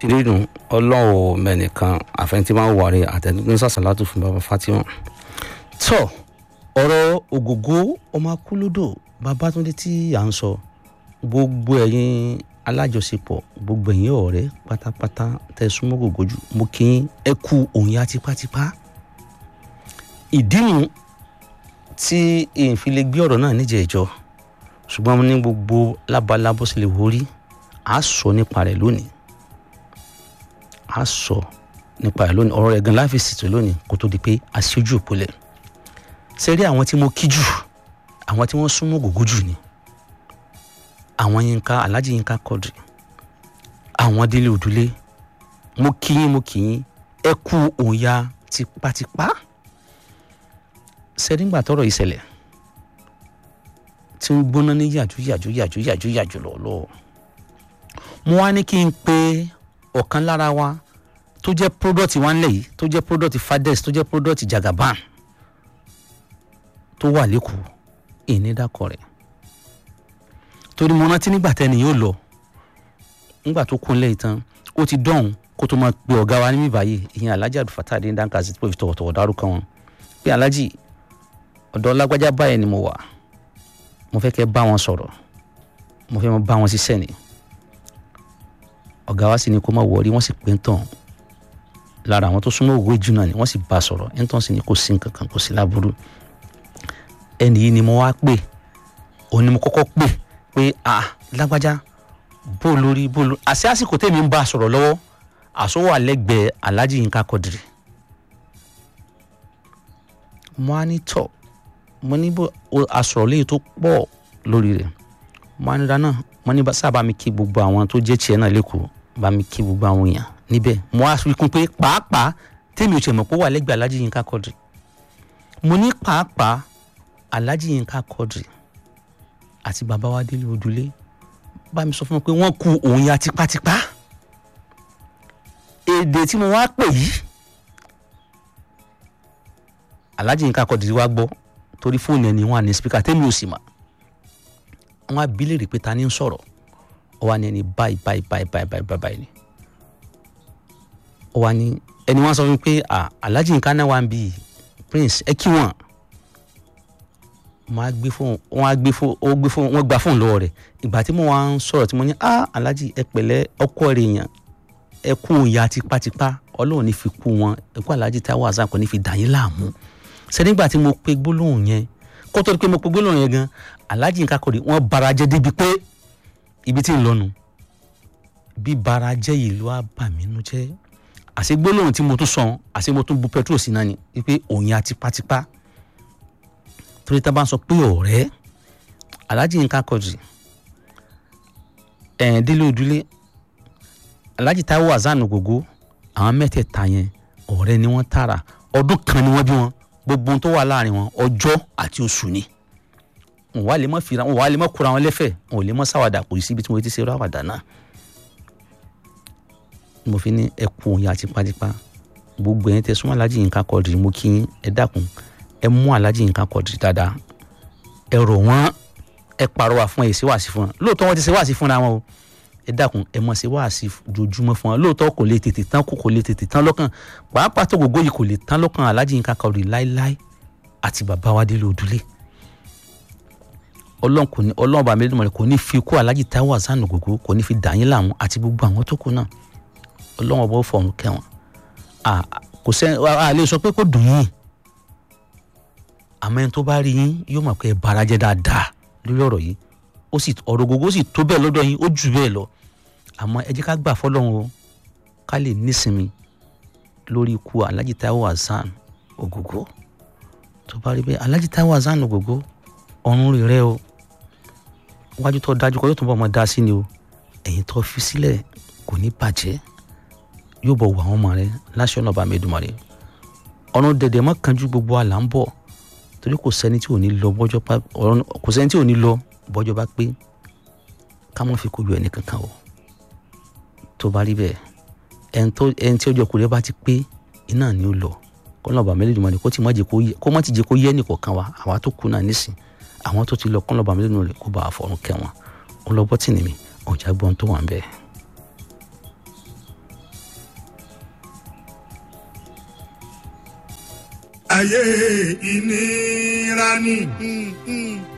rírun ọlọ́run mẹ́nìkan àfẹnití máa ń wà rẹ àtẹnudún sàṣàlátù fún baba fatima tó ọ̀rọ̀ ògògó ọmọ akúlódò babatunde tí à ń sọ gbogbo ẹ̀yin alájọṣepọ̀ gbogbo ẹ̀yin ọ̀rẹ́ pátápátá tẹ súnmọ́ gògó jù mo kí yín ẹ kú òun ya tipátipá ìdínú tí èyí fi lè gbé ọ̀rọ̀ náà níjẹ̀ẹ́jọ́ ṣùgbọ́n mo ní gbogbo lábalábó sì lè wórí a sọ nípa rẹ̀ lónìí a sọ nípa rẹ̀ lónìí ọ̀rọ̀ rẹ̀ gan láfi ṣètò lónìí kó tó di pé a ṣojú òpólẹ̀ ṣe rí àwọn tí mo kí jù àwọn tí wọ́n súnmọ́ gògó jù ni àwọn Yínká Alhaji Yínká Quadri àwọn Délé Òdúlé mo kí yín mo kí yín ẹ kú òǹya tipátipá ṣe nígbà tọ́rọ̀ ìṣẹ̀lẹ̀ tí ń gbóná ní yàjú yàjú yàjú yàjú yàjú lọ́lọ́ mo wá ní kí n pe ọ̀kan lára wa tó jẹ́ product wa ńlẹ̀ yìí tó jẹ́ product Fadex tó jẹ́ product Jagaban tó wà lẹ́kọ̀ọ́ ìnídàkọ̀ rẹ̀ torí mo rántí nígbà tẹ́ni yóò lọ nígbà tó kún lẹ́yìn tán ó ti dọ̀hún kó tó máa pe ọ̀gá wa níbí báyìí ìyẹn Alhaji Abdulfatah Adéńdáǹkà sí pé tọ̀wọ̀tọ̀wọ̀ dárúkọ wọn pé Alhaji ọ̀dọ̀ lágbájá báyẹn ni mo wà mo fẹ́ kẹ́ bá wọn sọ̀rọ̀ mo fẹ́ bá wọn ṣiṣẹ́ ni ọ̀gá wa sì ni kó má wọrí wọ́n sì pé ń tàn lára àwọn tó súnmọ́ òwe jù náà ni wọ́n sì bá a sọ̀rọ̀ ń tàn sí ni kò sí nǹkan kan kò sí láburú ẹnì yìí ni mo wá pè òun ni mo kọ́kọ́ pè pé ah lágbájá bó lórí bó lórí àṣẹ àsìkò tèmi ń bá a sọ̀rọ̀ lọ́wọ́ àsọwọ́ àlẹ́gbẹ̀ẹ́ Alhaji Yínká Quadri mo á ní tọ̀ mo ní bó asọ̀rọ̀ léyìí tó pọ̀ lórí rẹ̀ mo á ní dáná mo ní sábà mi kí gbogbo àwọn tó jẹ́ tiẹ̀ náà lẹ́kọ̀ọ́ bá mi kí gbogbo àwọn èèyàn níbẹ̀ mo á fi kún pé pàápàá tèmi ò tiẹ̀ mọ̀ pé ó wà lẹ́gbẹ̀ẹ́ Alhaji Yínká Quadri mo ní pàápàá Alhaji Yínká Quadri àti bàbá wa Délé Òdúlé bá mi sọ fún mi pé wọ́n ku òun ya tipátipá èdè tí mo wá pè yìí Alhaji Yínká Quadri wá gbọ́ torí fóònù ẹni wọn ní spíkà tẹ́mi ò sì mà wọn á bí léèrè pé ta ni ń sọ̀rọ̀ ọ wá ní ẹni báyìí báyìí báyìí báyìí báyìí báyìí ni ọ wá ní ẹni wọn sọ fún mi pé Alhaji Yínká náà wà ń bí Prince ẹ kí wọn wọn á gbé fóònù wọn á gbé fóònù ó gbé fóònù wọn gba fóònù lọ́wọ́ rẹ̀ ìgbà tí mo wá ń sọ̀rọ̀ tí mo ní ah Alhaji ẹ pẹ̀lẹ́ ọkọ rẹ̀ yàn ẹ kú ìyá tipátipá Ọlọ́run ní fi kú wọn ẹ kú Alhaji Taiwo Hassan kò ní fi dà yín láàmú ṣe nígbà tí mo pe gbólóhùn yẹn kó tó di pé mo pe gbólóhùn yẹn gan Alhaji Yínká Quadri wọn bara jẹ́ débi pé ibi tí ń lọnu bí bara jẹ́ yìí ló wá bà mí nú jẹ́ àṣẹ gbólóhùn tí mo tún sọ àṣẹ mo tún bu petrol sí náà ni wípé òun ya tipátipá torí tá a bá ń sọ pé ọ̀rẹ́ Alhaji Yínká Quadri ẹ̀ẹ́n Délé Òdúlé Alhaji Taiwo Hassan Ògògó àwọn mẹ́tẹ̀ẹ̀ta yẹn ọ̀rẹ́ ni wọ́n tààrà ọdún kan ni wọ́n bí wọn gbogbo ohun tó wà láàrin wọn ọjọ́ àti oṣù ni wọn wà lè mọ fira wọn wà lè mọ kura wọn lẹ́fẹ̀ẹ́ wọn ò lè mọ sáwàdà kò sí ibi tí mo ti ṣe ráwàdà náà mo fi ní ẹkú òun yà tipátipá gbogbo ẹ̀yin tẹ́ súnmọ́ Alhaji Yínká Quadri mo kí yín ẹ dákun ẹ mú Alhaji Yínká Quadri dáadáa ẹ rọ̀ wọ́n ẹ pàrọwà fún ẹ ṣe wáàsí fún wọn lóòótọ́ wọn ti ṣe wáàsí fúnra wọn o ẹ dákun ẹ mọ̀ ṣe wáàsí jojúmọ́ fún wọn lóòótọ́ kò lè tètè tán kò lè tètè tán lọ́kàn pàápàá tó gbogbo yìí kò lè tán lọ́kàn Alhaji Yínká Quadri láéláé àti bàbá wa Délé Òdúlé ọlọ́run kò ní ọlọ́run bàmí lẹ́dùnmọ̀ rẹ̀ kò ní fi kú Alhaji Taiwo Hassan Ògògó kò ní fi dà yín láàmú àti gbogbo àwọn tó kù náà ọlọ́run ọba ó fọ̀run kẹwọn kò sẹ́ a lè sọ pé kò dùn yín àmọ́ ẹni tó bá rí yín yóò mọ̀ pé ẹ bara jẹ́ dáadáa lórí ọ̀rọ̀ yìí ó sì ọ̀rọ̀ Ògògó sì tó bẹ́ẹ̀ lọ́dọ̀ yín ó jù bẹ́ẹ̀ lọ àmọ́ ẹ jẹ́ ká gbà fọlọ́run o ká lè nísinmi lórí ikú Alhaji Taiwo Hassan Ògògó tó bá rí bẹ́ẹ̀ Alhaji Taiwo Hassan Ògògó ọ̀run rẹ̀ rẹ́ o wájú tó dájú kọ́ yóò tún bọ̀ ọmọ dá sí ni o ẹ̀yìn tó fi sílẹ̀ kò ní bàjẹ́ yóò bọ̀ wọ àwọn ọmọ rẹ láṣẹ ọ̀nà ọba mẹ́dùmarè ọ̀run dẹ̀dẹ̀ mọ́ kanjú gbogbo àlà ń bọ̀ torí kò sẹ́ni tí ò ní lọ bọ́jọ́ bá kò sẹ́ni tí ò ní lọ bọ́jọ́ bá pé ká mọ́ fi kó yọ ẹnì kankan o tó bá rí bẹ́ẹ̀ ẹni tí ọjọ́ kùrẹ́ bá ti pé iná ni ó lọ kọ́nà ọba mẹ́lẹ́dùnmọ́ kó má ti jẹ́ kó yẹ ẹnì kọ̀ọ̀kan wa àwa tó kú náà nísìn àwọn tó ti lọ kọ́nà ọba mẹ́lẹ́dùnmọ́ kó bá a fọ̀run kẹ́ wọn ó lọ bọ́tì nìmi ọ̀jà gbọ́n tó wà ń bẹ́ẹ̀. ayé ìnira ni.